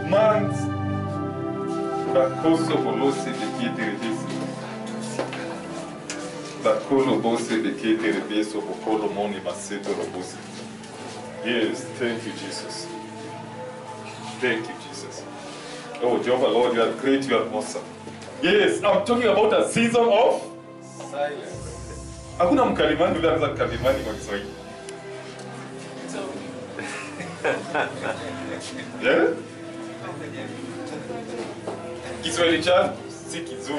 months bakoso bolosi bekete rebesi bakolo bose bekete rebeso bokolo moni maseto robosi yes thank you jesus thank you jesus oh jehovah lord you are great you are awesome yes i'm talking about a season of Silence. hakuna mkalimani yule anaweza mkalimani kwa kiswahili yeah? kiswahili cha si kizuri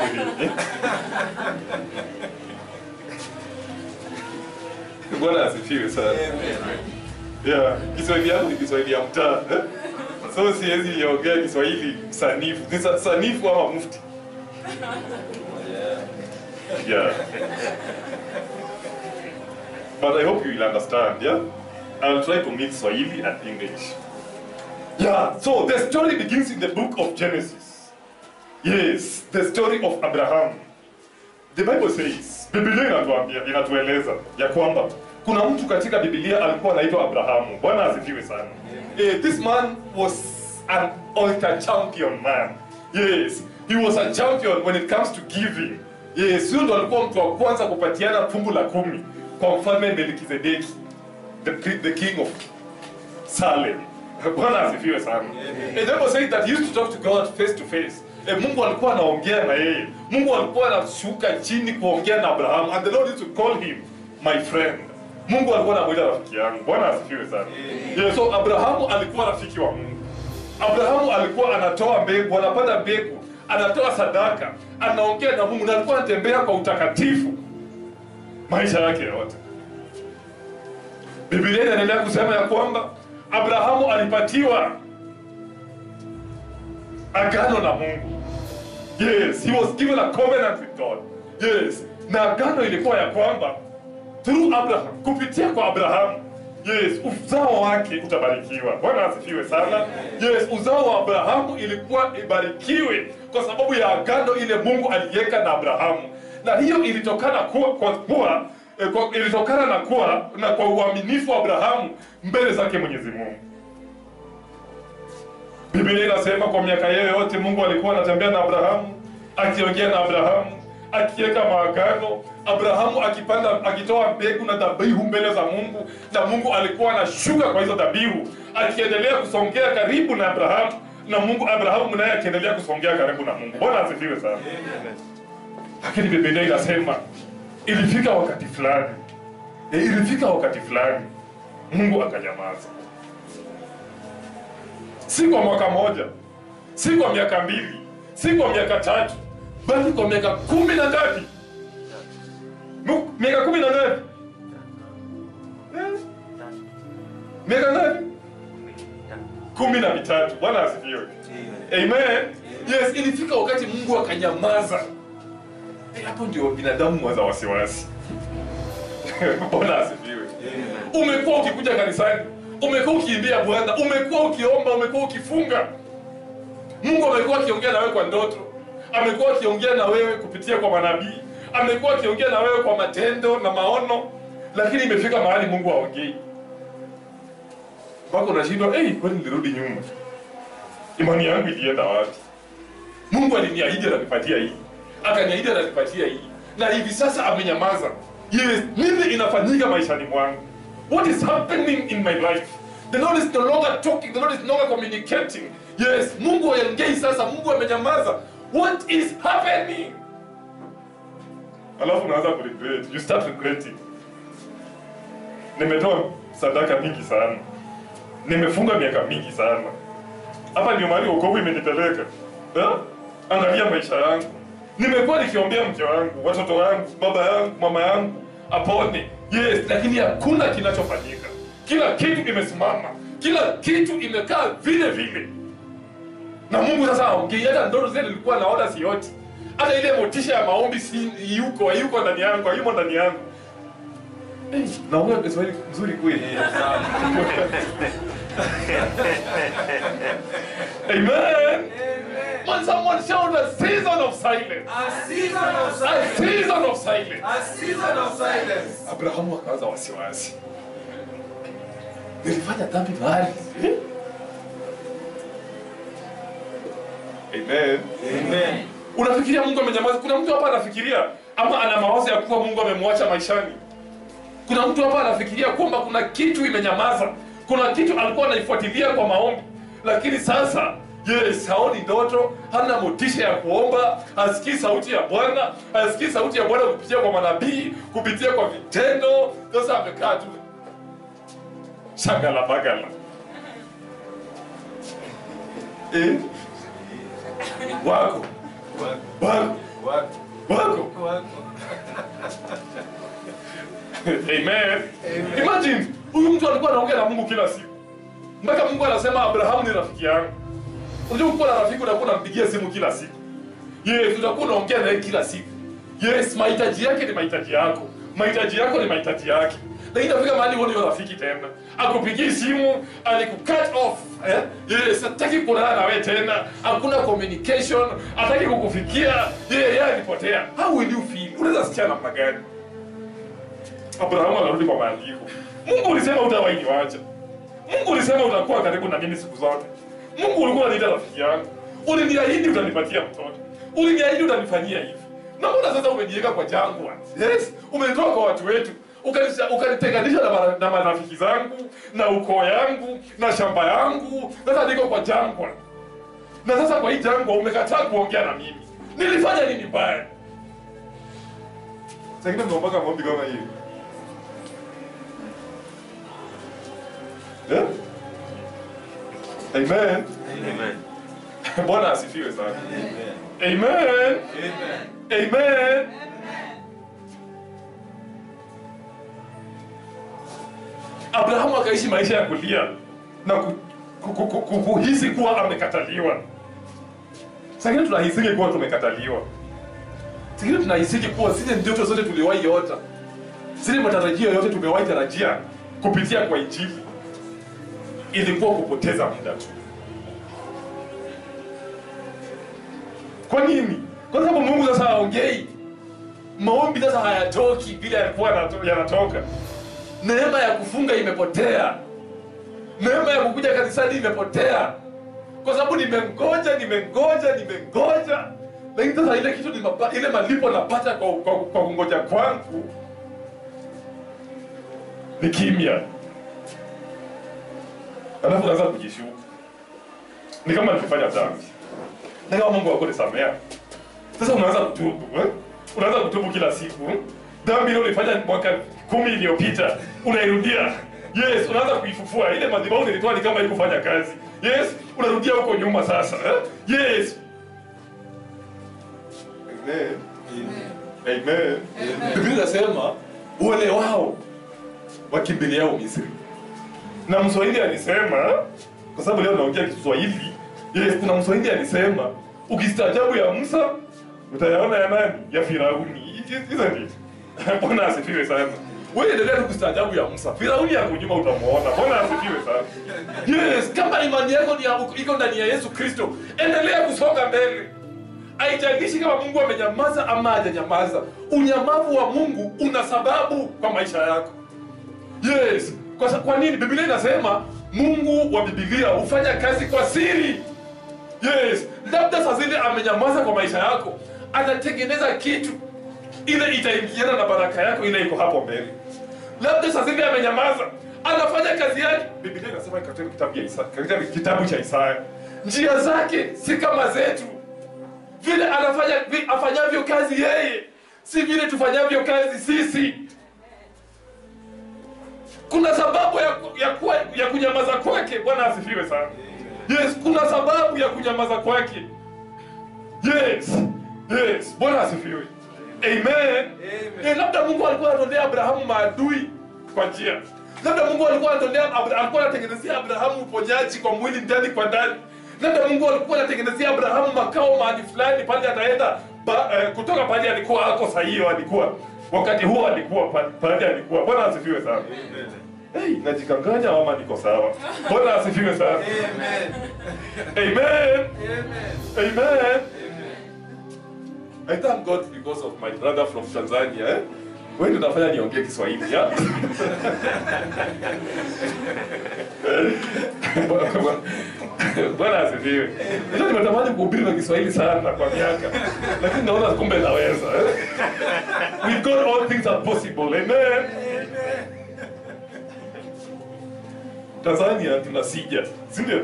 bwana asifiwe sana yeah. kiswahili yangu ni kiswahili ya mtaa eh? so siwezi ongea kiswahili sanifu ni sa- sanifu ama mufti yeah but i hope you will understand yeah i'll try to mix swahili and english yeah so the story begins in the book of genesis yes the story of abraham the bible says biblia inatuambia inatueleza ya kwamba kuna mtu katika biblia alikuwa anaitwa abrahamu bwana asifiwe sana eh, this man was an altar champion man yes he was a champion when it comes to giving yes huyo ndo alikuwa mtu wa kwanza kupatiana fungu la kumi kwa mfalme melkizedeki the, the king of salem bwana asifiwe sana Eh, the bible says that he used to talk to god face to face Eh, mungu alikuwa anaongea na yeye mungu alikuwa anashuka chini kuongea na abrahamu and the lord used to call him my friend mungu alikuwa anamwita rafiki yangu bwana asifiwe sana yeah, so abrahamu alikuwa rafiki wa mungu abrahamu alikuwa anatoa mbegu anapanda mbegu anatoa sadaka anaongea na mungu na alikuwa anatembea kwa utakatifu maisha yake yote biblia inaendelea kusema ya kwamba abrahamu alipatiwa agano na mungu yes he was given a covenant with god yes na agano ilikuwa ya kwamba through abraham kupitia kwa abrahamu yes uzao wake utabarikiwa bwana asifiwe sana yes uzao wa abrahamu ilikuwa ibarikiwe kwa sababu ya agano ile mungu aliweka na abrahamu na hiyo ilitokana kuwa, kwa kuwa eh, kwa, ilitokana na kuwa na kwa uaminifu wa abrahamu mbele zake mwenyezi mungu Biblia inasema kwa miaka yeye yote Mungu alikuwa anatembea na Abrahamu, akiongea na Abrahamu, akiweka maagano, Abrahamu akipanda, akitoa mbegu na dhabihu mbele za Mungu, na Mungu alikuwa anashuka kwa hizo dhabihu, akiendelea kusongea karibu na Abrahamu, na Mungu Abrahamu naye akiendelea kusongea karibu na Mungu. Bwana asifiwe sana. Lakini Biblia inasema ilifika wakati fulani, e, ilifika wakati fulani Mungu akanyamaza si kwa mwaka moja si kwa miaka mbili si kwa miaka tatu bali kwa miaka kumi na ngapi Mu- miaka kumi na ngapi Eh? miaka ngapi kumi na mitatu bwana asifiwe amen yes ilifika wakati mungu akanyamaza Eh, hapo ndio binadamu waza wasiwasi bwana asifiwe umekuwa ukikuja kanisani umekuwa ukiimbia bwana umekuwa ukiomba umekuwa ukifunga mungu amekuwa akiongea na wewe kwa ndoto amekuwa akiongea na wewe kupitia kwa manabii amekuwa akiongea na wewe kwa matendo na maono lakini imefika mahali mungu aongei mpaka unashindwa hey, kwani nilirudi nyuma imani yangu ilienda wapi mungu aliniahidi atanipatia hii akaniahidi atanipatia hii na hivi sasa amenyamaza yes nini inafanyika maishani mwangu what is happening in my life the lord is no longer talking the lord is no longer communicating yes mungu aongei sasa mungu amenyamaza what is happening alafu unaanza kuregret you start regretting nimetoa sadaka mingi sana nimefunga miaka mingi sana hapa ndio mahali wokovu imenipeleka Eh? angalia maisha yangu nimekuwa nikiombea mke wangu watoto wangu baba yangu mama yangu apone yes lakini hakuna kinachofanyika kila kitu imesimama kila kitu imekaa vile vile na mungu sasa aongei hata ndoto zile nilikuwa naona sioti hata ile motisha ya maombi si yuko hayuko ndani yangu hayumo ndani yangu Eh, naongea kiswahili mzuri kweli amen when someone shout a season of silence A season of a silence. season of silence A season of silence. abrahamu akaanza wasiwasi nilifanya dhambi mahali Amen. Amen. Unafikiria Mungu amenyamaza? Kuna mtu hapa anafikiria ama ana mawazo ya kuwa Mungu amemwacha maishani? Kuna mtu hapa anafikiria kwamba kuna kitu imenyamaza, kuna kitu alikuwa anaifuatilia kwa maombi, lakini sasa yes, haoni ndoto, hana motisha ya kuomba, hasikii sauti ya Bwana, hasikii sauti ya Bwana kupitia kwa manabii, kupitia kwa vitendo. Sasa amekaa tu shagala bagala eh? wako wako Wako. wako Wako. Amen. Imagine huyu mtu alikuwa anaongea na Mungu kila siku. Mpaka Mungu anasema Abrahamu ni rafiki yangu. Unajua ukiwa na rafiki unakuwa unampigia simu kila siku. Yes, utakuwa unaongea naye kila siku. Yes, mahitaji yake ni mahitaji yako. Mahitaji yako ni mahitaji yake. Na inafika mahali uone huyo rafiki tena. Akupigii simu, alikucut off. Eh? Yes, hataki kuonana na wewe tena. Hakuna communication, hataki kukufikia. Yeye yeye alipotea. How will you feel? Unaweza sikia namna gani? Abrahamu anarudi kwa maandiko. Mungu ulisema utawahi niwacha. Mungu ulisema utakuwa karibu na mimi siku zote. Mungu ulikuwa unaniita rafiki yangu. Uliniahidi utanipatia mtoto. Uliniahidi utanifanyia hivi. Na mbona sasa umeniweka kwa jangwa? Yes, umenitoa kwa watu wetu. Ukanisha- Ukanitenganisha na, mara- na marafiki zangu na ukoo yangu na shamba yangu. Sasa niko kwa jangwa. Na sasa kwa hii jangwa umekataa kuongea na mimi. Nilifanya nini mbaya? Sasa mnaombaga maombi kama hiyo. Yeah? Amen. Amen. Bwana asifiwe sana. Amen. Amen. Amen. Amen. Abrahamu akaishi maisha ya kulia na ku, ku, ku, ku, ku, kuhisi kuwa amekataliwa. Sangine tunahisiki kuwa tumekataliwa. Sangine tunahisiki kuwa zile ndoto zote tuliwahi ota, zile matarajio yote tumewahi tarajia kupitia kwa Injili ilikuwa kupoteza muda tu. Kwa nini? Kwa sababu Mungu sasa haongei, maombi sasa hayatoki vile yalikuwa yanato- yanatoka. Neema ya kufunga imepotea, neema ya kukuja kanisani imepotea, kwa sababu nimengoja, nimengoja, nimengoja, lakini sasa ile kitu nimapa, ile malipo napata kwa, kwa, kwa kungoja kwangu ni kimya, alafu naanza kujishuku, ni kama nikifanya dhambi na kama Mungu hakunisamea. Sasa unaanza kutubu eh? Unaanza kutubu kila siku eh? Dhambi ile ulifanya mwaka kumi iliyopita unairudia. Yes, unaanza kuifufua ile madhabahu nilitoa ni kama ikufanya kazi. Yes, unarudia huko nyuma sasa eh? Yes. Amen. Amen. Biblia inasema wale wao wakimbiliao Misri. Na Mswahili alisema kwa sababu leo naongea Kiswahili. Yes, kuna Mswahili alisema ukistaajabu ya Musa utayaona ya nani? Ya Firauni. Isn't it? Bwana asifiwe sana. Wewe endelea tu kustaajabu ya Musa. Firauni yako nyuma utamuona. Bwana asifiwe sana. Yes, kama imani yako ni ya- iko ndani ya Yesu Kristo, endelea kusonga mbele. Haijalishi kama Mungu amenyamaza ama hajanyamaza. Unyamavu wa Mungu una sababu kwa maisha yako. Yes. Kwa, sa- kwa nini? Biblia inasema Mungu wa Biblia hufanya kazi kwa siri. Yes. Labda saa zile amenyamaza kwa maisha yako, anatengeneza kitu ile itaingiana na baraka yako ile iko hapo mbele. Labda saa zile amenyamaza, anafanya kazi yake. Biblia inasema katika kitabu, ya Isaya, katika kitabu cha Isaya, njia zake si kama zetu, vile anafanya vi- afanyavyo kazi yeye si vile tufanyavyo kazi sisi kuna sababu ya, ku- ya, kuwa, ya kunyamaza kwake bwana asifiwe sana yes kuna sababu ya kunyamaza kwake yes yes bwana asifiwe amen, Amen. Eh, labda mungu alikuwa anatolea abrahamu maadui kwa njia labda mungu alikuwa anatolea Abra- alikuwa anatengenezea abrahamu uponyaji kwa mwili ndani kwa ndani labda mungu alikuwa anatengenezea abrahamu makao mahali fulani pale ataenda ba, eh, kutoka pale alikuwa ako sahiyo alikuwa wakati huo alikuwa pa- pale alikuwa bwana asifiwe sana Amen. Hey, najikanganya ama niko sawa? Bwana asifiwe sana. Amen. Amen. Amen. Amen. I thank God because of my brother from Tanzania. Eh? wewe ndio unafanya niongee Kiswahili ya Bwana asifiwe. Ndio nimetamani kuhubiri na Kiswahili sana kwa miaka, lakini naona kumbe naweza. eh. With God all things are possible. Amen. Tanzania tunasija, si ndio?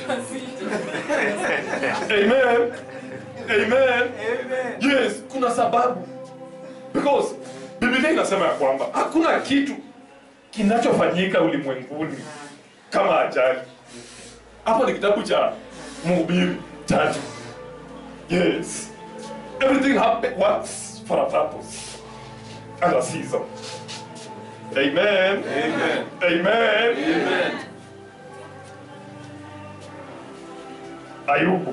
Amen. Amen. Yes, kuna sababu. Because Biblia inasema ya kwamba hakuna kitu kinachofanyika ulimwenguni kama ajali. Hapo ni kitabu cha Mhubiri tatu. Yes. Everything happen, works for a purpose and a season. Amen. Amen. Amen. Amen. Ayubu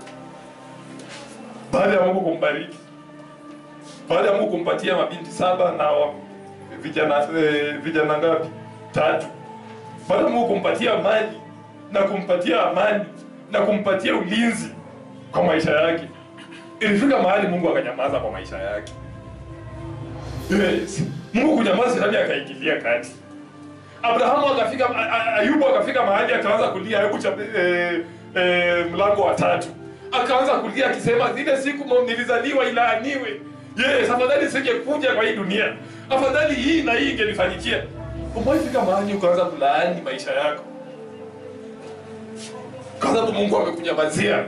baada ya Mungu kumbariki, baada ya Mungu kumpatia mabinti saba na wa- vijana eh, vijana ngapi? Tatu. Baada ya Mungu kumpatia mali na kumpatia amani na kumpatia ulinzi kwa maisha yake, ilifika mahali Mungu akanyamaza kwa maisha yake. Yes. Mungu kunyamaza, shetani akaingilia kati. Abrahamu akafika, A- A- Ayubu akafika mahali akaanza kulia, Ayubu cha, eh, eh, mlango wa tatu akaanza kulia akisema, zile siku mo- nilizaliwa ilaaniwe. Yes, afadhali singekuja kwa hii dunia, afadhali hii na hii ingenifanyikia. Umewaifika mahali ukaanza kulaani maisha yako kwa sababu Mungu amekunyamazia.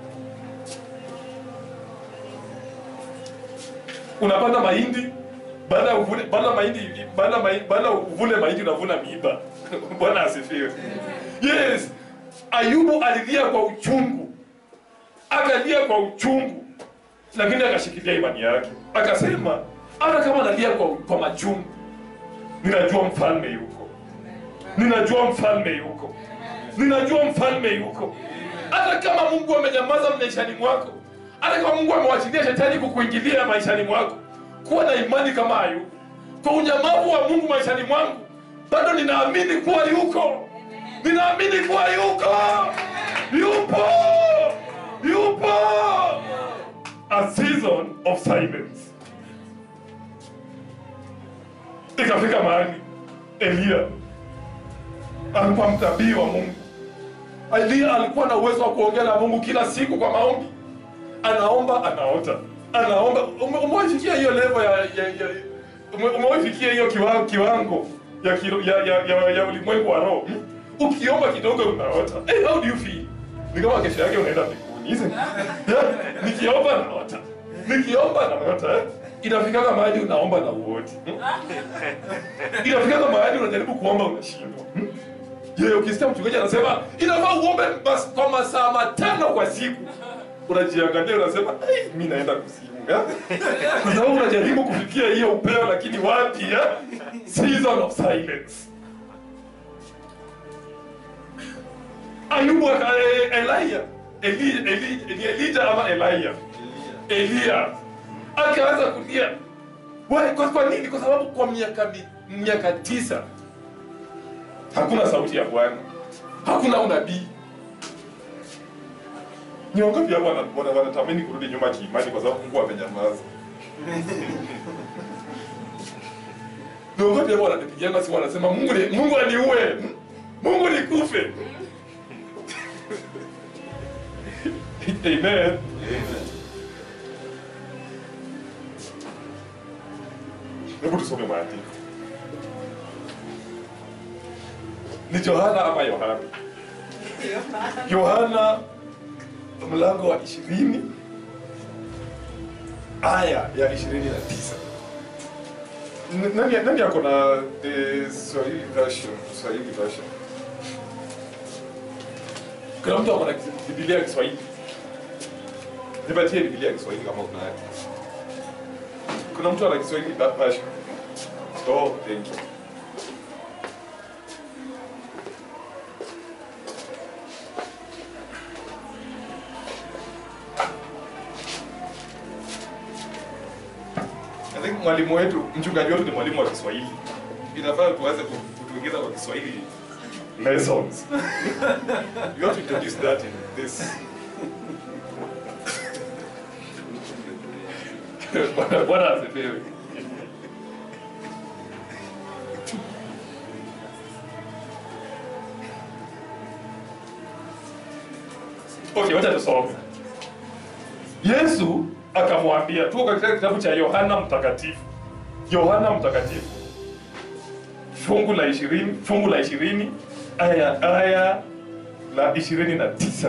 Unapanda mahindi baada ya uvune baada ya mahindi baada ya mahindi baada ya uvune mahindi unavuna miiba. Bwana asifiwe. Yes, Ayubu alilia kwa uchungu, akalia kwa uchungu, lakini akashikilia imani yake, akasema hata kama nalia kwa, kwa machungu, ninajua mfalme yuko, ninajua mfalme yuko, ninajua mfalme yuko. Hata kama Mungu amenyamaza maishani mwako, hata kama Mungu amewachilia shetani kukuingilia maishani mwako, kuwa na imani kama Ayubu. Kwa unyamavu wa Mungu maishani mwangu, bado ninaamini kuwa yuko, ninaamini kuwa yuko, yupo, yupo. A season of silence. Ikafika mahali Eliya alikuwa mtabii wa Mungu. Eliya alikuwa na uwezo wa kuongea na Mungu kila siku kwa maombi, anaomba anaota, anaomba. Ume- Umewafikia hiyo level ya, ya, ya ume- umewafikia hiyo kiwango, kiwango ya, kilo, ya, ya, ya, ya ulimwengu wa roho hmm? Ukiomba kidogo unaota. Hey, how do you feel? Ni kama kesho yake unaenda mbinguni. Isn't it? Yeah? Nikiomba naota, nikiomba naota eh? Inafikaga mahali unaomba na uoti hmm? Inafikaga mahali unajaribu kuomba unashindwa hmm? Je, ukisikia mchungaji anasema inafaa uombe mas, kwa masaa matano kwa siku, unajiangalia unasema "Ai, mi naenda kuzimu ya?" kwa sababu unajaribu kufikia hiyo upeo, lakini wapi ya? Season of silence. Ayubu aka eh, Elia Eli, Eli, Eli, Elijah ama Elia Elia akaanza kulia. Why? Kwa, kwa nini? Kwa sababu kwa miaka mi- miaka tisa hakuna sauti ya Bwana, hakuna unabii. Ni wangapi hapa wana- wana- wanatamani kurudi nyuma kiimani kwa sababu Mungu amenyamaza? Ni wangapi hapa wananipigiana simu wanasema Mungu ni, Mungu aniue, Mungu nikufe. Amen. Hebu tusome maandiko. Ni Yohana ama Yohana? Yohana mlango wa ishirini aya ya ishirini na tisa. N- Nani, nani ako na the Swahili version? Swahili version. Kuna mtu ako na Biblia ya Kiswahili? Nipatie Biblia ya Kiswahili kama unayo. Kuna mtu ana Kiswahili version? Oh, thank you. I think mwalimu wetu, mchungaji wetu ni mwalimu wa Kiswahili. Inafaa tuanze ku- kutuingiza kwa Kiswahili lessons. you have to introduce that in this. Bwana- Bwana asifiwe. okay wacha tusome yesu akamwambia tuko katika kitabu cha yohana mtakatifu yohana mtakatifu fungu la ishirini fungu la ishirini aya aya la ishirini na tisa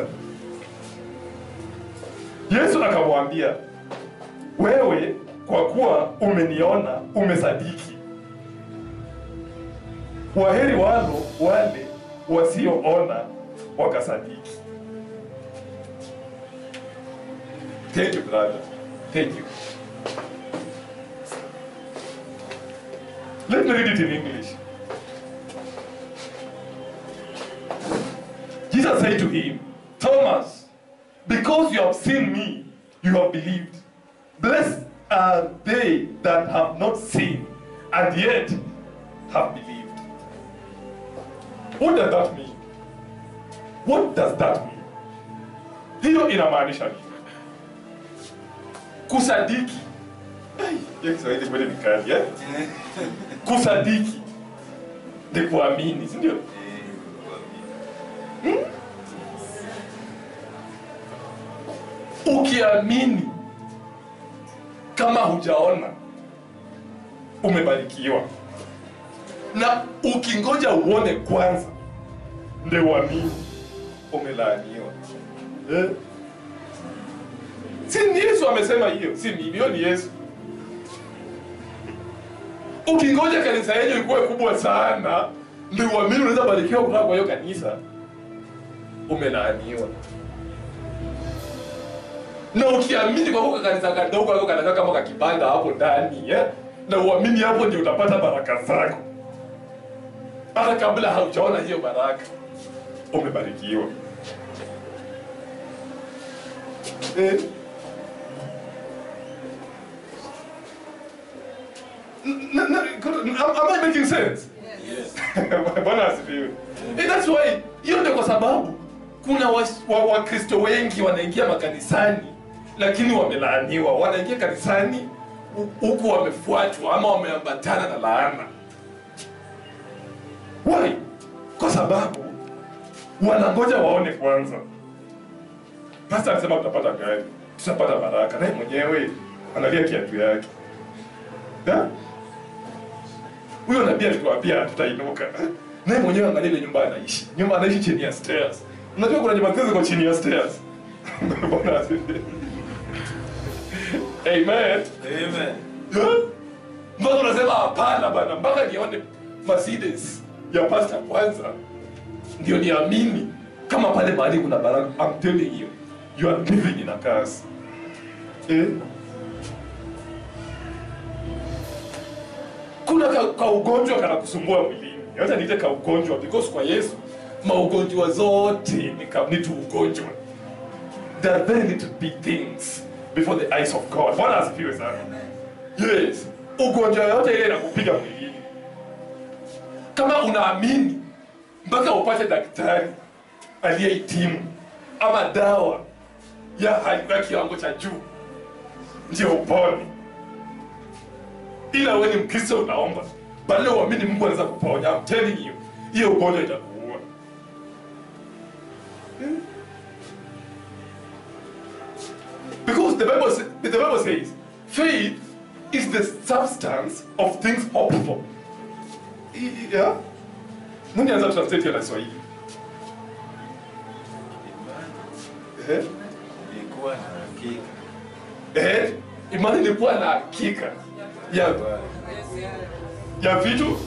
yesu akamwambia wewe kwa kuwa umeniona umesadiki waheri walo wale wasioona wakasadiki thank you brother thank you let me read it in english jesus said to him thomas because you have seen me you have believed blessed are they that have not seen and yet have believed what does that mean what does that mean hiyo inamaanisha nini kusadiki Ai, hiyo kiswahili kweli ni kali eh? kusadiki ni kuamini si ndio ukiamini kama hujaona umebarikiwa na ukingoja uone kwanza ndio uamini umelaaniwa eh? si ni yesu amesema hiyo si mimi hiyo ni yesu ukingoja kanisa yenyu ikuwe kubwa sana ndio uamini unaweza barikiwa kutoka kwa hiyo kanisa umelaaniwa na ukiamini kwa kuka kanisa kadogo ako kanakaa kama kakibanda hapo ndani eh? na uamini hapo ndio utapata baraka zako hata kabla haujaona hiyo baraka umebarikiwa eh? N- n- n- am, am I making sense? Yes. bwana asifiwe Eh, that's why hiyo ndio kwa sababu kuna wakristo wa, wakristo wengi wanaingia makanisani lakini wamelaaniwa wanaingia kanisani hu- huku wamefuatwa ama wameambatana na laana why kwa sababu wanangoja waone kwanza pasta alisema tutapata gari tutapata baraka naye mwenyewe analia kiatu yake Ya? huyo nabii alituambia tutainuka naye mwenyewe angalia ile nyumba anaishi nyumba anaishi chini ya stairs unajua kuna nyumba zile ziko chini ya stairs Bwana asifiwe. amen Amen. Eh? mpaka unasema hapana bana mpaka nione mercedes ya pasta kwanza ndio niamini kama pale mahali kuna baraka I'm telling you you are living in a curse eh? kuna ka, ka ugonjwa kanakusumbua mwilini hata niite ka ugonjwa because kwa yesu maugonjwa zote ni, ka, ni tu ugonjwa there are very little big things before the eyes of god bwana asifiwe sana yes ugonjwa yote ile inakupiga mwilini kama unaamini mpaka upate daktari aliyehitimu ama dawa ya ya kiwango cha juu ndio upone ila wewe ni mkristo unaomba badala uamini mungu anaweza kuponya I'm telling you hiyo ugonjwa itakuua Hmm? because the bible, sa- the bible says faith is the substance of things hoped for I- i- yeah? nani anza translate hiyo na kiswahili Imani Eh? ilikuwa na hakika. Eh? imani ni kuwa na hakika ya, ya vitu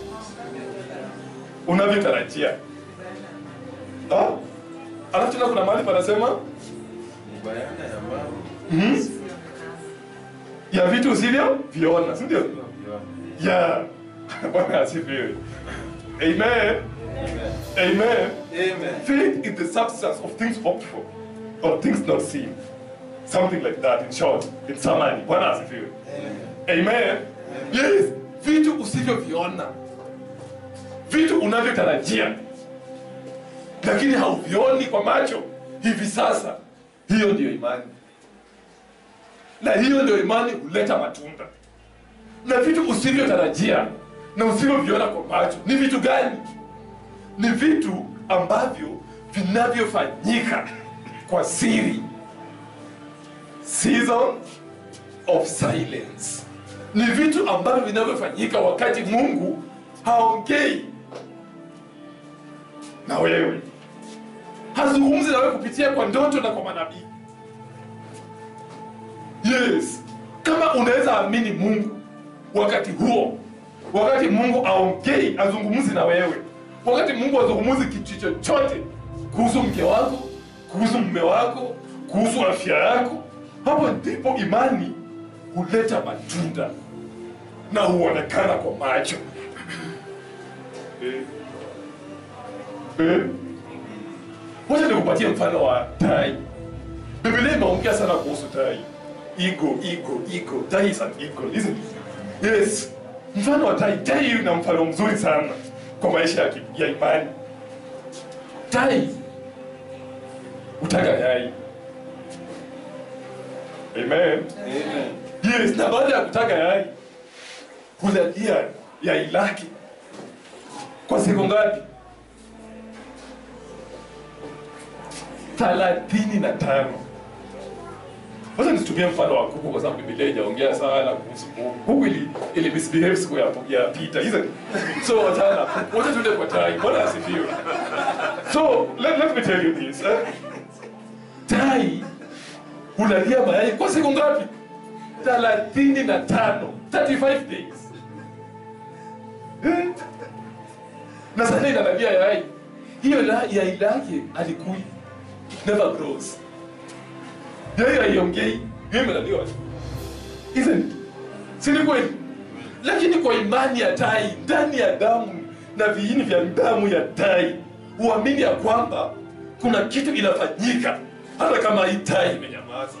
unavyotarajia Ah? alafu tena kuna mahali panasema Ni bayana ya mambo mm, ya vitu usivyo viona si ndio tulivyoviona. ya bwana asifiwe amen Amen. amen Amen. faith is the substance of things hoped for or things not seen something like that in short in summary bwana asifiwe Amen. amen yes vitu usivyoviona vitu unavyotarajia lakini hauvioni kwa macho hivi sasa hiyo ndiyo imani na hiyo ndio imani huleta matunda na vitu usivyotarajia na usivyoviona kwa macho ni vitu gani ni vitu ambavyo vinavyofanyika kwa siri season of silence ni vitu ambavyo vinavyofanyika wakati mungu haongei na wewe hazungumzi na wewe kupitia kwa ndoto na kwa manabii yes kama unaweza amini mungu wakati huo wakati mungu aongei azungumzi na wewe wakati mungu azungumzi kitu chochote kuhusu mke wako kuhusu mume wako kuhusu afya yako hapo ndipo imani huleta matunda na huonekana kwa macho eh. Eh. wacha nikupatie mfano wa tai biblia imeongea sana kuhusu tai ego ego ego tai is an ego isn't it? yes mfano wa tai tai ina mfano mzuri sana kwa maisha ya, ki- ya imani tai utaga yai amen Amen. yes na baada ya kutaga yai hulalia yai lake kwa siku ngapi thelathini na tano wacha nitumie mfano wa kuku kwa sababu bibilia ijaongea sana kuhusu kuku kuku ili, ili misbehave siku ya, ya pita isn't it? so wachana wacha tuende kwa tai bwana asifiwe so let, let me tell you this eh? tai hulalia mayai kwa siku ngapi thelathini na tano 35 days Eh? na sasa inalalia yai hiyo la- yai lake alikui never grows yai haiongei hiyo imelaliwa isn't it? si ni kweli lakini kwa imani ya tai ndani ya damu na viini vya damu ya tai huamini ya kwamba kuna kitu inafanyika hata kama hii tai imenyamaza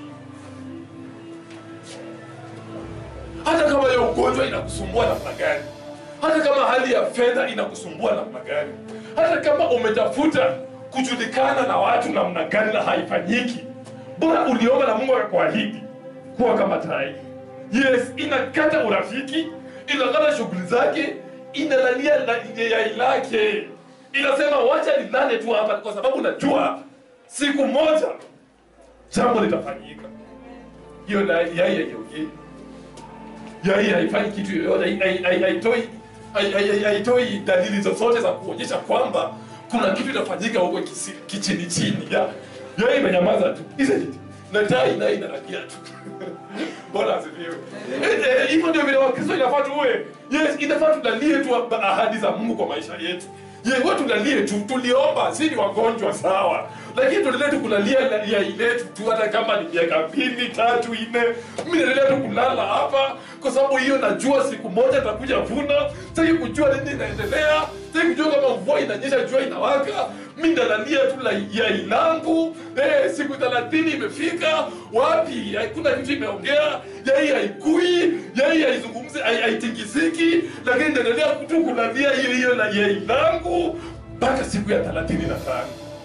hata kama hiyo ugonjwa inakusumbua namna gani hata kama hali ya fedha inakusumbua namna gani hata kama umetafuta kujulikana na watu namna gani na haifanyiki bora uliomba na mungu akakuahidi kuwa kama tai yes inakata urafiki inakata shughuli zake inalalia la- yai lake inasema wacha nilale tu hapa kwa sababu najua siku moja jambo litafanyika hiyo na- yai haiongei yai haifanyi kitu yoyote hai- hai- hai- haitoi hai- hai- hai- haitoi dalili zozote za kuonyesha kwamba kuna kitu inafanyika huko kisi- kichini chini ya yai imenyamaza tu isn't it? na tai nayo inalalia tu bwana asifiwe Eh, eh, hivyo ndio vile wakristo inafaa tuwe yes inafaa tulalie tu ahadi za mungu kwa maisha yetu ye we tulalie tu tuliomba si ni wagonjwa sawa lakini tuendelee tu kulalia la- yai letu tu hata kama ni miaka mbili tatu nne mi naendelea tu kulala hapa kwa sababu hiyo najua siku moja takuja vuna sitaki kujua nini inaendelea sitaki kujua kama mvua inanyesha jua inawaka mi ndalalia tu la yai langu eh, siku thelathini imefika wapi hakuna kitu imeongea yai haikui yai haizungumzi hai- haitingiziki lakini ndaendelea tu kulalia hiyo hiyo la yai langu mpaka siku ya thelathini na tano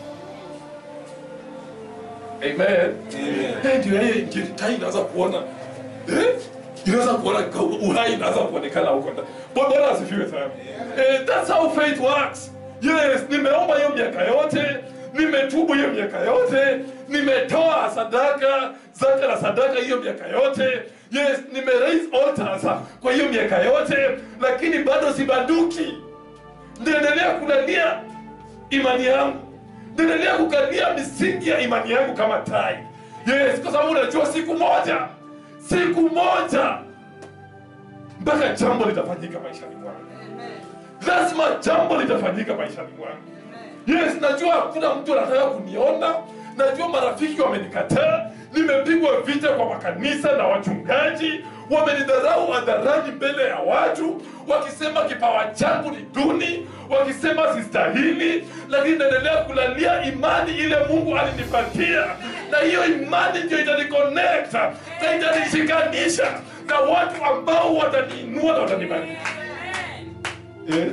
amen Eh, ndio yeye ndio tai inaanza kuona eh? inaweza kuona ka- uhai inaanza kuonekana huko ndani Bwana Bwana asifiwe sana eh, that's how faith works yes nimeomba hiyo miaka yote nimetubu hiyo miaka yote nimetoa sadaka zaka na sadaka hiyo miaka yote yes nime raise altars kwa hiyo miaka yote lakini bado sibanduki ndaendelea kulalia imani yangu ndaendelea kukalia misingi ya imani yangu kama tai yes kwa sababu unajua siku moja siku moja mpaka jambo litafanyika maishani mwangu lazima jambo litafanyika maishani mwangu yes najua hakuna mtu anataka kuniona najua marafiki wamenikataa nimepigwa vita kwa makanisa na wachungaji wamenidharau hadharani mbele ya watu wakisema kipawa changu ni duni wakisema sistahili lakini naendelea kulalia imani ile mungu alinipatia na hiyo imani ndio itaniconnect na itanishikanisha na watu ambao wataniinua na watanibariki yeah.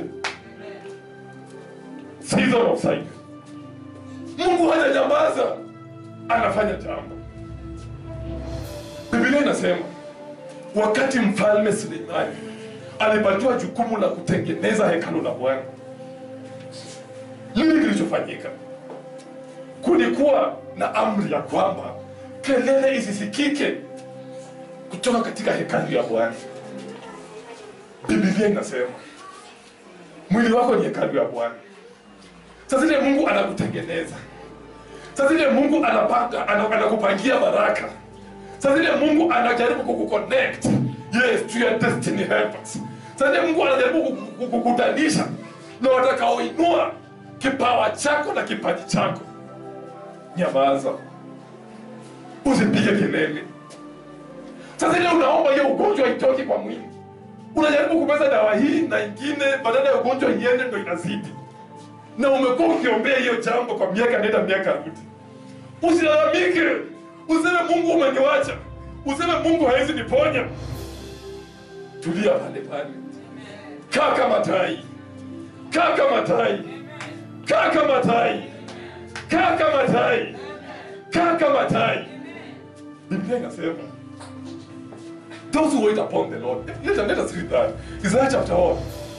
season of silence mungu hajanyamaza anafanya jambo biblia inasema wakati mfalme suleimani alipatiwa jukumu la kutengeneza hekalu la bwana nini kilichofanyika kulikuwa na amri ya kwamba kelele isisikike kutoka katika hekalu ya Bwana. Biblia inasema mwili wako ni hekalu ya Bwana. Sasa ile Mungu anakutengeneza, sasa ile Mungu anapanga, ana- anakupangia baraka, sasa ile Mungu anajaribu kukuconnect yes to your destiny helpers. Sasa ile Mungu anajaribu kuku- kukukutanisha na watakaoinua kipawa chako na kipaji chako. Nyamaza, usipige kelele. Sasa ile unaomba hiyo ugonjwa itoke kwa mwili, unajaribu kumeza dawa hii na ingine, badala ya ugonjwa iende, ndo inazidi, na umekuwa ukiombea hiyo jambo kwa miaka nenda miaka rudi. Usilalamike, useme Mungu umeniwacha, useme Mungu hawezi niponya. Tulia pale pale, kaa kama tai, kaa kama tai, kaa kama tai, kaa kama tai, kaa kama tai. Biblia inasema those who wait upon the Lord. Let, let us read that. Isaiah chapter what?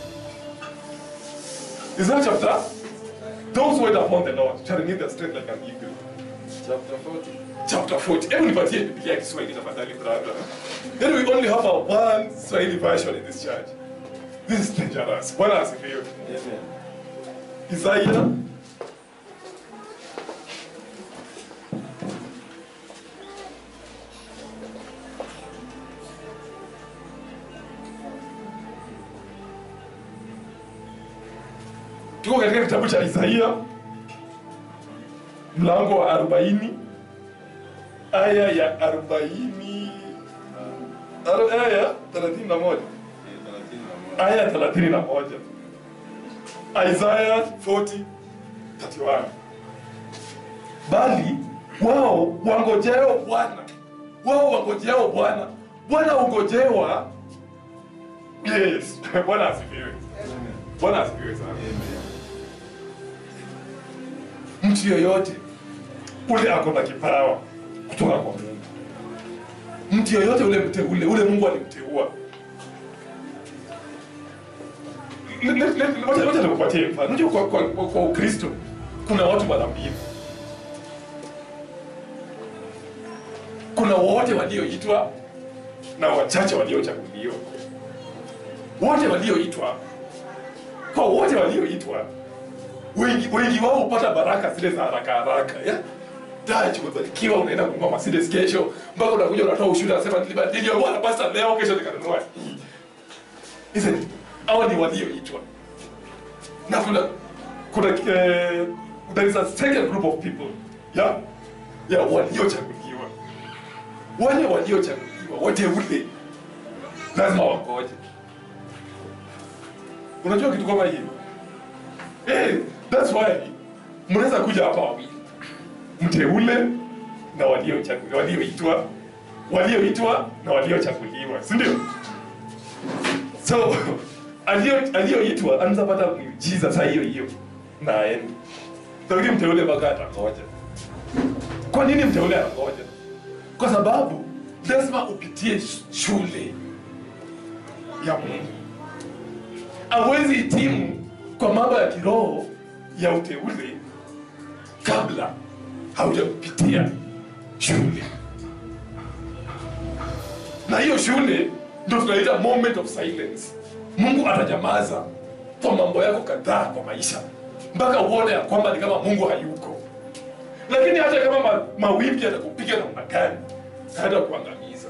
Isaiah chapter? Those who wait upon the Lord shall renew their strength like an eagle. Chapter 40. Chapter 40. Hebu nipatie Biblia ya Kiswahili tafadhali brother. Then we only have a one Swahili version in this church. This is dangerous. Bwana asifiwe. Amen. Isaiah tuko katika kitabu cha Isaia mlango wa arobaini aya ya arobaini aro- aya ya thelathini na moja Eh, 31. aya ya thelathini na moja Isaiah 40 31 bali wao wangojeo Bwana, wao wangojeo Bwana. Bwana ungojewa. Yes, Bwana asifiwe. Bwana asifiwe sana. Amen. Mtu yoyote ule ako na kipawa kutoka kwa Mungu, mtu yoyote ule mteule, ule Mungu alimteua. Le- le- le- Wacha wacha nikupatie mfano. Unajua kwa, kwa, kwa, kwa Ukristo kuna watu mara mbili. Kuna wote walioitwa na wachache waliochaguliwa. Wote walioitwa, kwa wote walioitwa wengi wengi wao hupata baraka zile za haraka haraka ya Daji umebarikiwa unaenda kununua Mercedes kesho mpaka unakuja unatoa ushuhuda unasema "Niliba- niliokuwa na pasta leo kesho nikanunua hii." Isn't it? Hao ni walioitwa. Na kuna kuna eh, there is a second group of people. Yeah? Yeah, waliochaguliwa. Wale waliochaguliwa wateule lazima wangoje. Unajua kitu kama hiyo? Eh, that's why mnaweza kuja hapa wawili, mteule na waliochaguliwa, walioitwa, walioitwa na waliochaguliwa, si ndio? So alio- aliyoitwa anaweza pata miujiza saa hiyo hiyo na aende, lakini mteule mpaka atangoja. Kwa nini mteule anangoja? Kwa sababu lazima upitie sh- shule ya Mungu hawezi hitimu kwa mambo ya kiroho ya uteule kabla haujapitia shule, na hiyo shule ndio tunaita moment of silence. Mungu atanyamaza kwa mambo yako kadhaa kwa maisha mpaka uone ya kwamba ni kama Mungu hayuko. Lakini hata kama ma, mawimbi yatakupiga namna gani, hata kuangamiza.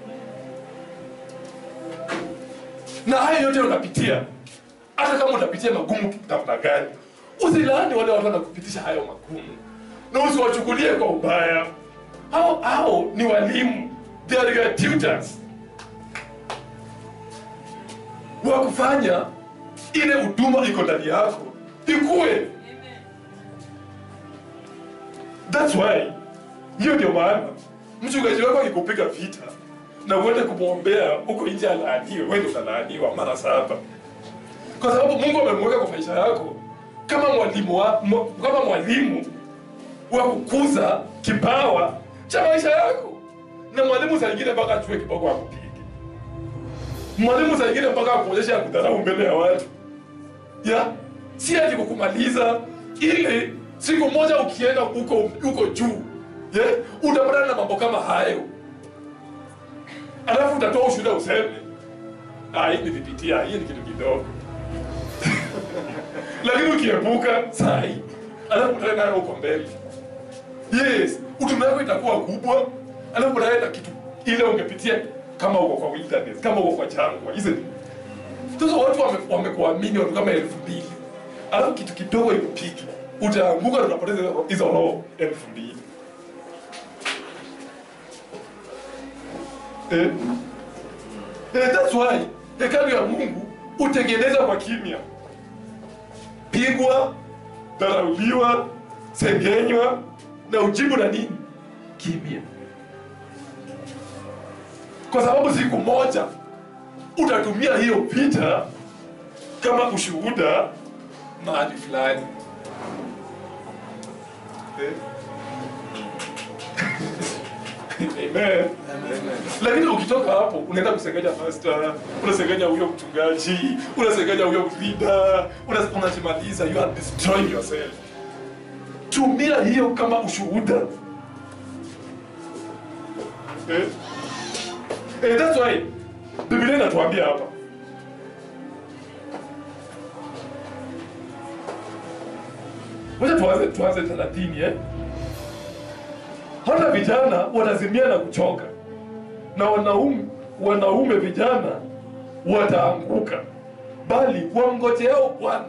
Na haya yote unapitia hata kama utapitia magumu namna gani, usilaani wale watu wanakupitisha hayo magumu na usiwachukulie kwa ubaya. Hao hao ni walimu, they are your tutors wa kufanya ile huduma iko ndani yako ikue. That's why, hiyo ndio maana mchungaji wako akikupiga vita na uende kumwombea huko nje alaaniwe, wewe ndio utalaaniwa mara saba kwa sababu Mungu amemweka kwa maisha yako kama mwalimu wa, mwa- kama mwalimu wa kukuza kipawa cha maisha yako, na mwalimu saa ingine mpaka achue kiboko akupige, mwalimu saa ingine mpaka akuonyesha ya kudharau mbele ya watu ya si ati kukumaliza, ili siku moja ukienda huko huko juu yeah, utapatana na mambo kama hayo alafu utatoa ushuhuda useme "Ah, hii nilipitia hii ni kitu kidogo lakini ukiepuka sai alafu utaenda nayo huko mbele yes utume wako itakuwa kubwa alafu utaenda kitu ile ungepitia kama uko kwa wilderness kama uko kwa jangwa isn't it? sasa watu wame- wamekuamini watu kama elfu mbili alafu kitu kidogo ikupiki utaanguka tunapoteza hizo- hizo roho elfu mbili eh? Eh, that's why hekalu ya mungu hutengeneza kwa kimya pigwa dharauliwa sengenywa na ujibu na nini kimya kwa sababu siku moja utatumia hiyo vita kama ushuhuda mahali fulani Eh? Amen. lakini ukitoka hapo unaenda kusengenya pastor unasengenya huyo mchungaji unasengenya huyo leader una- unajimaliza you are destroying yourself tumia hiyo kama ushuhuda eh? Eh, that's why biblia inatuambia hapa wacha tuanze tuanze thelathini eh? hata vijana watazimia na kuchoka na wanaume, wanaume vijana wataanguka bali wamngojeao bwana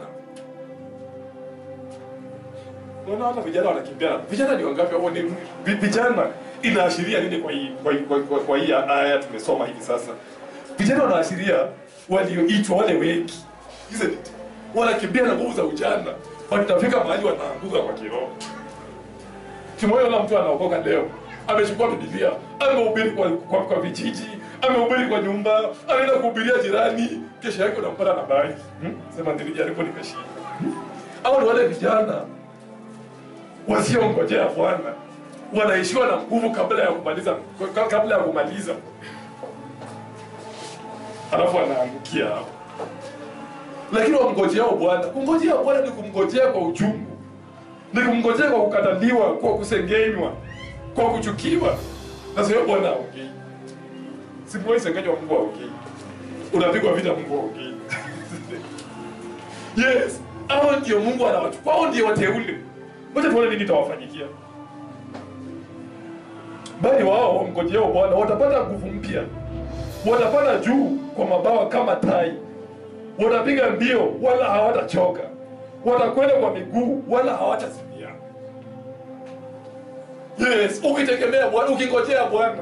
Unaona hata vijana wanakimbia. Vijana ni wangapi au ni vi- vijana inaashiria nini kwa hii kwa, hii- kwa, kwa, kwa hii aya tumesoma hivi sasa? Vijana wanaashiria walioitwa wale wengi. Isn't it? Wanakimbia na nguvu za ujana. Watafika mahali wanaanguka kwa kiroho. Tumeona mtu anaokoka leo. Amechukua Biblia, amehubiri kwa, kwa, kwa vijiji, amehubiri kwa nyumba, anaenda kuhubiria jirani, kesho yake unampata na bari. Hmm? Sema nilijaribu nimeshinda. Hmm? Hao ni wale vijana wasiongojea Bwana wanaishiwa na nguvu kabla ya kumaliza ka- kabla ya kumaliza, alafu wanaangukia hapo. Lakini wamngojeao Bwana, kumngojea Bwana ni kumngojea kwa uchungu, ni kumngojea kwa kukataliwa, kwa kusengenywa, kwa kuchukiwa. Na sio Bwana aongei, simuwai sengenywa, Mungu aongei, unapigwa vita, Mungu aongei. Yes, hao ndio Mungu anawachukua, hao ndio wateule. Ngoja tuone nini itawafanyikia. Bali wao wamngojeao Bwana watapata nguvu mpya, watapanda juu kwa mabawa kama tai, watapiga mbio wala hawatachoka, watakwenda kwa miguu wala hawatazimia. Yes, ukitegemea Bwana, ukingojea Bwana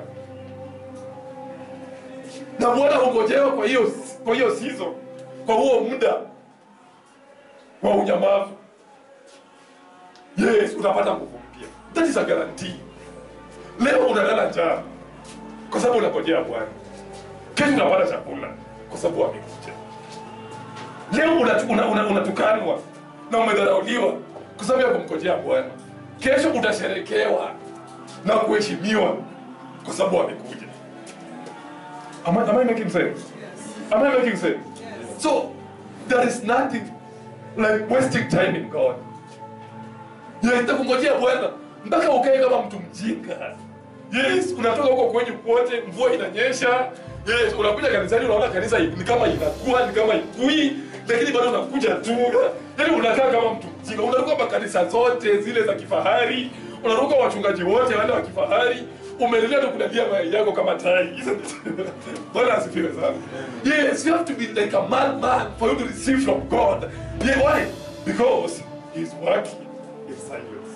na Bwana hungojewa kwa hiyo kwa hiyo season, kwa huo muda wa unyamavu. Yes, utapata nguvu mpya. That is a guarantee. Leo unalala njaa kwa sababu unangojea Bwana. Kesho unapata chakula kwa sababu amekuja. Leo unatukanwa una, una, unatukanwa na umedharauliwa kwa sababu ya kumngojea Bwana. Kesho utasherekewa na kuheshimiwa kwa sababu amekuja. Am I, am I making sense? Am I making sense? So there is nothing like wasting time in God. Yes, nitakungojea Bwana mpaka ukae kama mtu mjinga. Yes, unatoka huko kwenye kwote, mvua inanyesha. Yes, unakuja kanisani unaona kanisa ni kama inakuwa ni kama ikui, lakini bado unakuja tu. Yaani unakaa kama mtu mjinga. Unaruka makanisa zote zile za kifahari, unaruka wachungaji wote wale wa kifahari. Umeendelea tu kulalia mayai yako kama tai. Isn't it? Bwana asifiwe sana. Yes, you have to be like a madman for you to receive from God. Yeah, why? Because he's working in silence.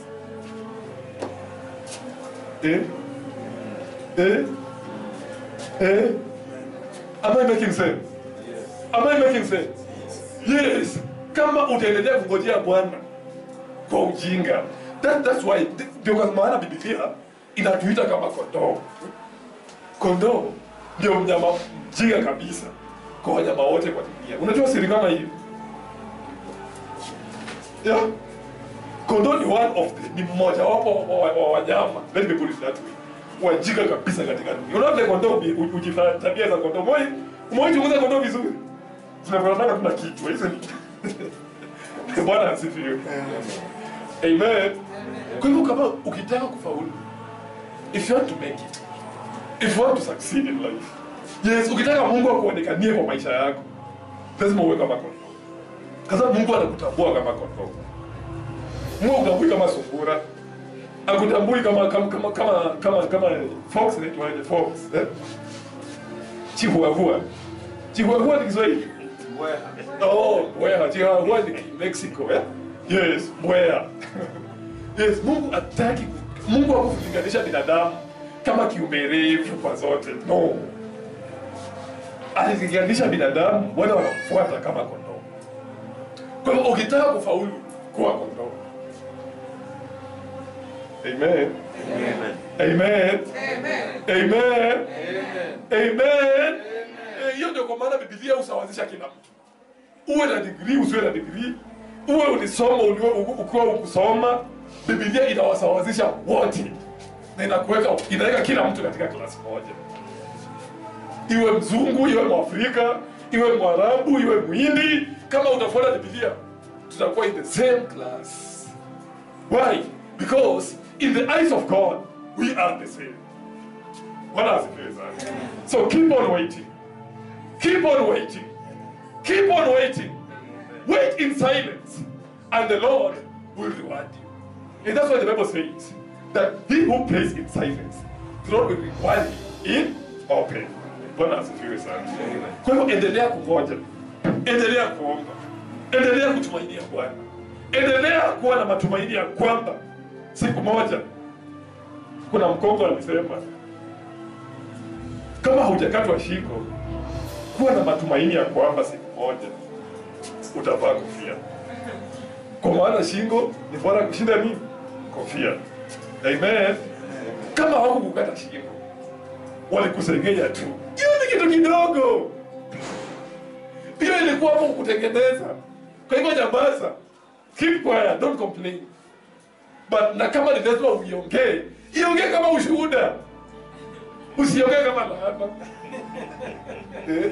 Eh? Eh? Eh? Am I making sense? Am I making sense? Yes. Kama utaendelea kungojea Bwana kwa ujinga. That, that's why ndio kwa maana Biblia inatuita kama kondoo. Kondoo ndio mnyama mjinga kabisa kwa wanyama wote kwa dunia. Unajua siri kama hiyo? Yeah. Kondoo ni one of the, ni mmoja wapo wa, wa, wa wanyama. Let me put it that way. Wajinga kabisa katika dunia. Unaona vile kondoo uji- ujifanya tabia za kondoo. Moi, umewahi chunguza kondoo vizuri? Zinafanana tuna kichwa, hizo ni. Bwana asifiwe. Amen. Kwa hivyo kama ukitaka kufaulu, if you want to make it, if you want to succeed in life, yes, ukitaka Mungu akuonekanie kwa maisha yako, lazima uwe kama kondoo, kwa sababu Mungu anakutambua kama kondoo. Mungu akutambui kama sungura, akutambui kama kama kama kama kama, kama fox inaitwaje fox eh? Chihuahua. Chihuahua ni Kiswahili? Oh, mbweha. Chihuahua ni Mexico, eh? Yes, mbweha. yes, Mungu hataki Mungu hakulinganisha binadamu kama kiumbe refu kwa zote. No. Alilinganisha binadamu wale wanamfuata kama kondoo. Kwa hivyo ukitaka kufaulu, kuwa kondoo. Amen. Amen. Amen. Amen. Eh, Hiyo ndio kwa maana Biblia husawazisha kila mtu. Uwe na degree, usiwe na degree, uwe ulisoma, uliwe- uku- ukiwa ukusoma, Biblia inawasawazisha wote na inakuweka inaweka kila mtu katika klasi moja, iwe mzungu, iwe mwafrika, iwe mwarabu, iwe mwindi. Kama utafuata Biblia, tutakuwa in the same class. Why? Because in the eyes of God, we are the same. Bwana asifiwe sana. So keep on waiting. Keep on waiting. Keep on waiting. Wait in silence, and the Lord will reward you. And that's why the Bible says that he who prays in silence, the Lord will reward him in open. Bwana asifiwe sana. Kwa hivyo endelea kungoja, endelea kuomba, endelea kutumainia Bwana, endelea kuwa na matumaini ya kwamba siku moja kuna mkongo alisema kama hujakatwa shingo, kuwa na matumaini ya kwamba siku moja utavaa kofia, kwa maana shingo ni bora kushinda nini? Kofia. Amen. Kama hawakukukata shingo, walikusengenya tu, hiyo ni kitu kidogo, hiyo ilikuwa hapo kukutengeneza. Kwa hivyo nyamaza, keep quiet, don't complain. But na kama ni lazima uiongee, iongee kama ushuhuda, usiongee kama laana. Eh?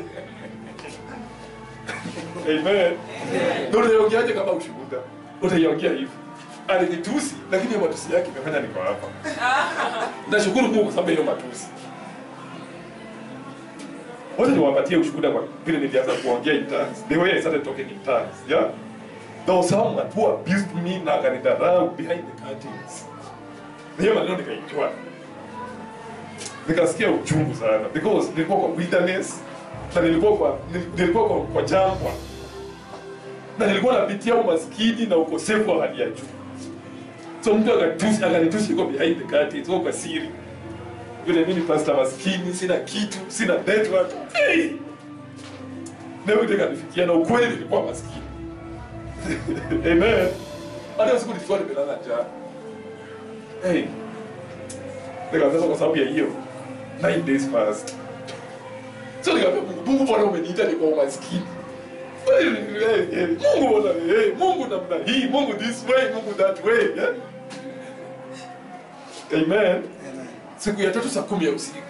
Amen. Na utaiongeaje kama ushuhuda? Utaiongea hivi. Alinitusi lakini hiyo matusi yake imefanya niko hapa. Nashukuru Mungu kwa sababu ya hiyo matusi. Wacha niwapatie ushuhuda kwa vile nilianza kuongea in tongues. The way I started talking in tongues. Yeah? There was someone who abused me na akanidharau behind the curtains. Na hiyo maneno nikaijua. Nikasikia uchungu sana because nilikuwa kwa wilderness na nilikuwa kwa nilikuwa kwa, kwa jangwa na nilikuwa napitia umaskini na ukosefu wa hali ya juu. So mtu akatusi akanitusi kwa behind the curtains, kwa kwa siri. Vile mimi pastor maskini, sina kitu, sina network. Hey! Na yote kanifikia na ukweli nilikuwa maskini. Amen. Hata siku nilikuwa nimelala njaa. Hey. Nikaanza kwa sababu ya hiyo 9 days fast. So nikamwambia Mungu, Mungu bwana umeniita ni kwa umaskini. Eh, eh, eh, Mungu bwana, eh, Mungu namna hii, Mungu this way, Mungu that way. Yeah? Amen. Siku ya tatu saa kumi ya usiku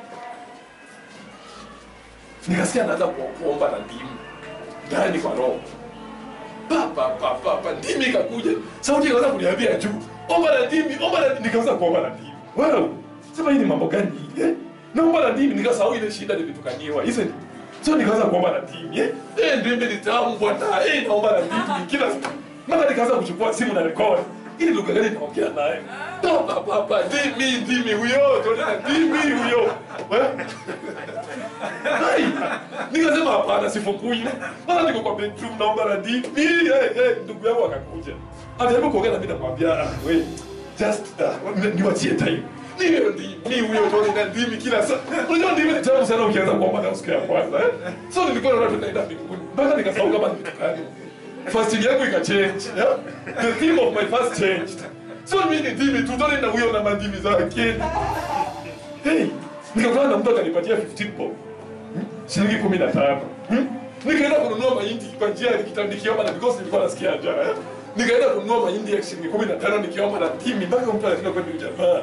nikasikia naanza ku- kuomba na ndimu ndani kwa roho pa pa pa pa pa ndimi ikakuja sauti ikaanza kuniambia juu omba na ndimi omba na nikaanza kuomba na ndimi wow sema hii ni mambo gani hii, eh naomba na ndimi nikasahau ile shida nilitukaniwa hizo ni so nikaanza kuomba na ndimi eh eh ndimi ni tamu bwana eh naomba na ndimi kila siku mara nikaanza kuchukua simu na record ili lugha gani naongea naye pa pa pa pa ndimi ndimi huyo tuone na ndimi huyo eh Hai! Nikasema hapana, sifungui. Mara niko kwa bedroom naomba radii. Mimi eh eh ndugu yangu akakuja. Anajaribu kuongea na mimi namwambia ah we just uh, ni- niwachie time. Mimi ndi mimi huyo tu na ndimi kila saa. Unajua ndimi ni tamu sana ukianza kuomba na usiku ya kwanza eh. So nilikuwa naona tunaenda mbinguni. Mpaka nikasahau kama nimetukana. Fasting yangu ikachange. Yeah? The theme of my fast changed. So mimi ni ndimi tu tuone na huyo na mandimi zake. Hey, nikakutana na mtu akanipatia 15 bob shilingi kumi na tano hmm? nikaenda kununua mahindi kwa njia nikita- nikiomba na because nilikuwa nasikia njaa eh? nikaenda kununua mahindi ya shilingi kumi na tano nikiomba na timi mpaka mtu anashinda kwani ujamaa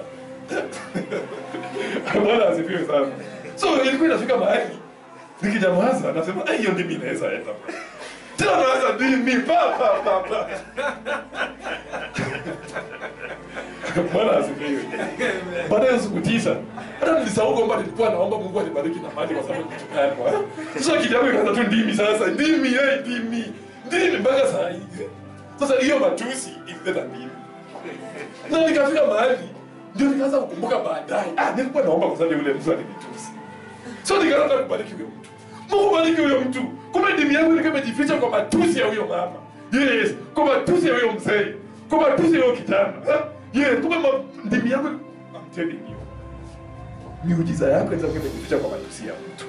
bwana asifiwe sana so ilikuwa inafika mahali nikijamaza nasema "Ah, hiyo ndimi inaweza enda tena naanza ndimi pa pa pa pa Bwana asifiwe. Baada ya siku tisa, hata nilisahau kwamba nilikuwa naomba Mungu anibariki na mali kwa sababu nilitukanwa. Sasa kidogo ikaanza tu ndimi sasa, ndimi eh, ndimi. Ndimi mpaka saa hii. Sasa hiyo matusi ilileta ndimi. Na nikafika mahali ndio nikaanza kukumbuka baadaye. Ah, nilikuwa naomba kwa sababu yule mtu alinitusi. So nikaanza kubariki huyo mtu. Mungu bariki huyo mtu. Kumbe ndimi yangu ilikuwa imejificha kwa matusi ya huyo mama. Yes, kwa matusi ya huyo mzee. Kwa matusi ya huyo kijana. Ha? Yes, kumbe ma- ndimi yangu I'm telling you. Miujiza yako inaweza kuwa imejificha kwa matusi ya mtu.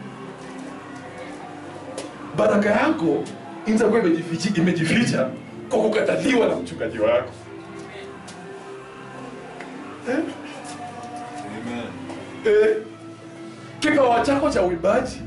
Baraka yako inaweza kuwa imejificha imejificha kwa kukataliwa na mchungaji wako. Eh? Amen. Eh, kipawa chako cha uimbaji,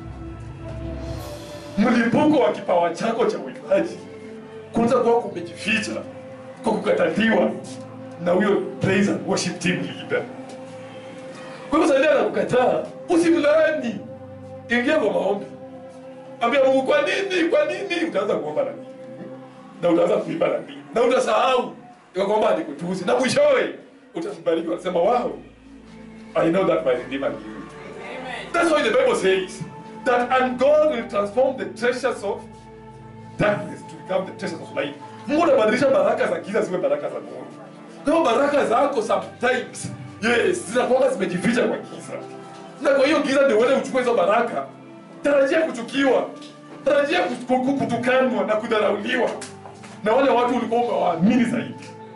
mlipuko wa kipawa chako cha uimbaji kunaweza kuwa kumejificha kwa kukataliwa na huyo praise and worship team leader. Kwa hivyo saidia na kukataa, usimlaani, ingia kwa maombi, ambia Mungu, kwa nini, kwa nini? Utaanza kuomba na nini na utaanza kuimba na nini na utasahau ya kwamba alikutusi na mwishowe utambariki, wanasema wow, I know that my Redeemer knew. That's why the Bible says that and God will transform the treasures of darkness to become the treasures of light. Mungu anabadilisha baraka za giza ziwe baraka za nuru. Kwa hiyo baraka zako sometimes yes, zinakuwa zimejificha kwa giza. Na kwa hiyo giza ndio wewe uchukue hizo baraka. Tarajia kuchukiwa. Tarajia kut- kut- kutukanwa na kudharauliwa. Na wale watu ulikuwa umewaamini zaidi.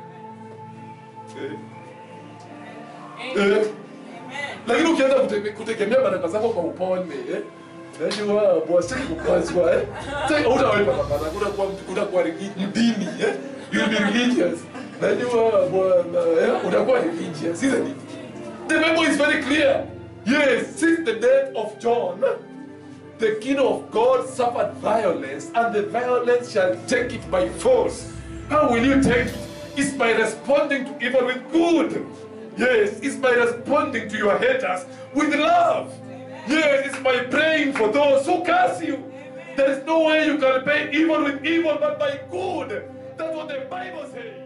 Eh. Eh. Lakini ukianza kute- kutegemea baraka zako kwa upole eh? Najua bwasiki kukwazwa eh? Sasa hutawahi pata baraka, utakuwa utakuwa regi- mdini eh? You'll be religious. Najua bwana eh? Utakuwa religious, isn't it? The Bible is very clear. Yes, since the death of John, the kingdom of God suffered violence, and the violence shall take it by force. How will you take it? It's by responding to evil with good. Yes, it's by responding to your haters with love. Yes, it's by praying for those who curse you. There is no way you can pay evil with evil but by good. That's what the Bible says.